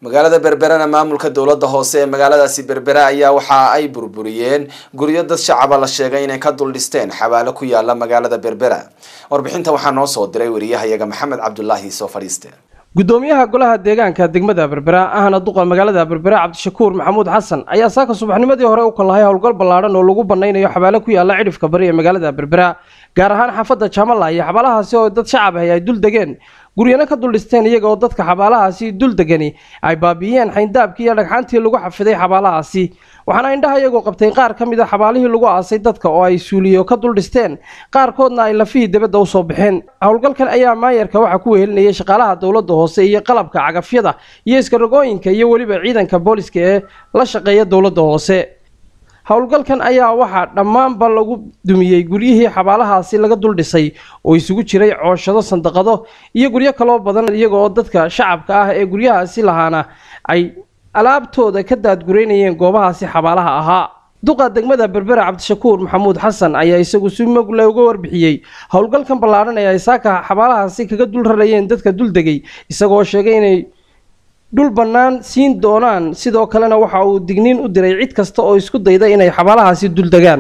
magaalada berberena maamulka dowladda hoose ee magaaladaasi berbere ayaa waxa ay burburiyeen guryo dad shacaba la sheegay inay ka dul dhisteen xabaalo ku yaala magaalada berbera warbixinta waxaa noo soo diray wariyahayaga maxamed cabdulaahi soo fadhiiste gudoomiyaha golaha deegaanka degmada berbera ahna duqa magaalada berbera cabdishakuur maxamuud xasan ayaa saaka subaxnimadii hore u kallahay howlgal ballaadhan oo lagu banaynayo xabaalo ku yaala cidhifka bari ee magaalada berbera gaar ahaan xaafadda jaamala iyo xabaalahaasi oo dad shacab ahi ay dul degeen guryana ka dul dhisteen iyaga oo dadka xabaalahaasi dul degani ay baabi'iyeen xayndaabkii iyo dhagxaantii lagu xafiday xabaalahaasi waxaana indhaha iyagoo qabtay qaar ka mid a xabaalihii lagu aasay dadka oo ay suuliyo ka dul dhisteen qaarkoodna ay lafihii dibadda usoo baxeen howlgalkan ayaa maayarka waxaa ku wehelinayay shaqaalaha dowladda hoose iyo qalabka cagafyada iyo iskarogooyinka iyo weliba ciidanka booliska ee la shaqeeya dowladda hoose howlgalkan ayaa waxaa dhammaanba lagu dumiyey guryihii xabaalahaasi laga dul dhisay oo isugu jiray cooshado sandaqado iyo guryo kaloo badan iyaga oo dadka shacabka ah ee guryahaasi lahaana ay alaabtooda ka daadgureynayeen goobahaasi xabaalaha ahaa duqa degmada berbera cabdishakuur maxamuud xasan ayaa isagu si mog looga warbixiyey howlgalkan ballaadhan ee ay saaka xabaalahaasi kaga dul rarayeen dadka dul degay isagoo sheegay inay dhul bannaan siin doonaan sidoo kalena waxa uu digniin u diray cid kasta oo isku dayda inay xabaalahaasi dul degaan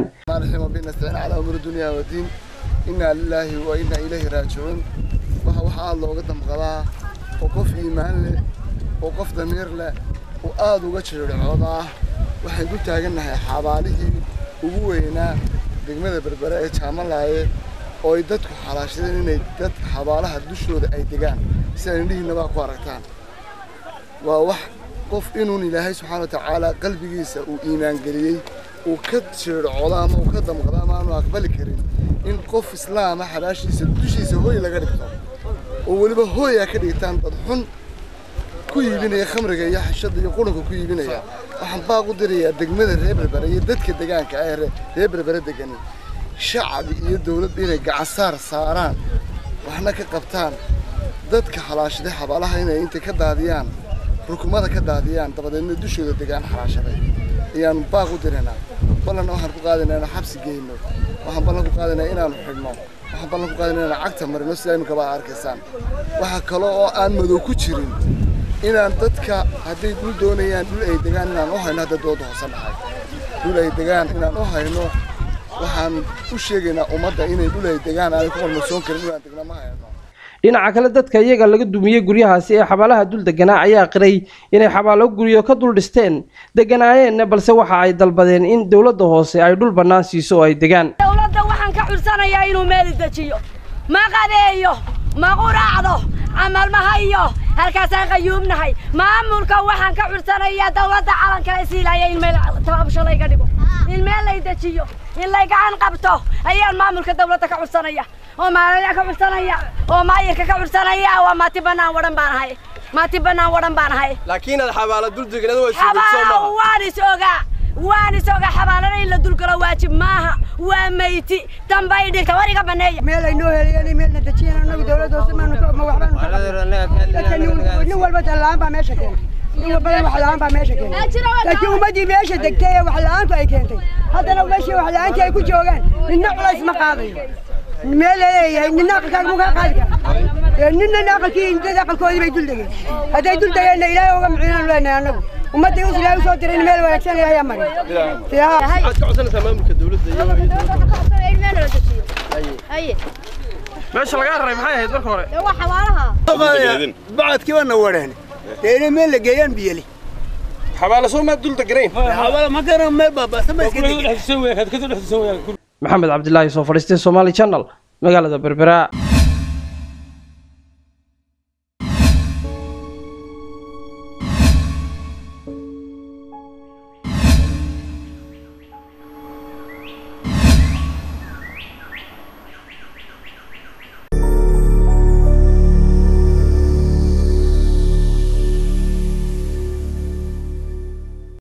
inaa lilaahi wa inaa ilayhi raajicuun waxa waxa aada looga damqadaa oo qof iimaan leh oo qof damiir leh oo aada uga jirircooda ah waxaan ku taagannahay xabaalihii ugu weynaa degmada berbere ee jaamalaaye oo ay dadku xalaashadeen inay dad xabaalaha dushooda ay degaan sidaa indhihiinabaa ku aragtaan waa wax qof inuun ilaahay subxaana wa tacaala qalbigiisa uu iimaangeliyey uu ka jirircoodo ama uu ka damqado ama aanu aqbali karin in qof islaama xabaashiisa dushiisa hooy laga dhigto oo weliba hooya ka dhigtaan dad xun ku iibinaya khamriga iyo xashada iyo qurunka ku iibinaya waxaan baaq u dirayaa degmada reer berbere iyo dadka degaanka ee reer berbere degani shacab iyo dawladda inay gacansaar saaraan waxna ka qabtaan dadka xalaashaday xabaalaha inay intay ka daadiyaan rukumada ka daadiyaan dabadeedna dushooda degaan xalaashaday ayaanu baaq u diraynaa ballanna waxaan ku qaadaynaa inaan xabsi geyno waxaan ballan ku qaadaynaa inaanu xidhno waxaan ballan ku qaadaynaa inaan cagta marino sida aynu kabaa arkaysaan waxaa kale oo aan madow ku jirin inaan dadka hadday dhul doonayaan dhul ay degaan inaan u hayno hadda dooda hoose dhahay dhul ay degaan inaan u hayno waxaan u sheegaynaa ummadda inay dhul ay degaan aanay ku qalmasoon karin inaan degna ma hayno dhinaca kale dadka iyaga laga dumiyey guryahaasi ee xabaalaha dul deganaa ayaa qiray inay xabaalo guryo ka dul dhisteen deganaayeenna balse waxa ay dalbadeen in dowladda hoose ay dhul bannaan siiso oo ay degaan dowladda waxaan ka cudsanayaa inuu meeli dejiyo ma qadeeyo ma quraacdo camal ma hayo halkaasaan qayuubnahay maamulka waxaan ka cudsanayaa dowladda calanka isiilaya in meel tabaabsho layga dhigo in meel lay dejiyo in lay gacan qabto ayaan maamulka dowladda ka cudsanaya oo maalaya ka cudsanaya oo maayirka ka cudsanaya waa maati bannaan wadhan baan ahay maati bannaan wadhan baan ahay laakiin aad xabaalo dul degnada way xabaalo waan is ogaa waan is ogaa xabaalana in la dulgalo waajib maaha waa meyti dambay dhigta war iga baneeya meel ay noo heliyeen meelna dejiyeen annagu dowladda hoose maanu ma waxbaanu nin walba tallaan baa meesha keentay nin walbana wax la-aan baa meesha keentay laakiin ummaddii meesha degtay ee wax la-aantu ay keentay haddana meeshii wax la-aantii ay ku joogaan ninna culays ma qaadayo meel leeyahay ninna aqalkaaga mukaa qaadi kara ninna aqalkii dad aqalkoodii bay dul degeen hadday dul degeenna ilaahay uga miciinaanu leenahay annagu ummadda us ilaahay usoo diray meel wanaagsan ilaahay mari maxaad ka codsanaysaa maamulka dowladda meesha laga raray maxay ahayd marka hore bacadkii baana wadheen dee inay meel la geeyaan biyeli xabaalo soo maad dul degnayn makana meel baabasama iska degeen maxamed cabdilaahi soo fadhiistay somaali channel magaalada berbera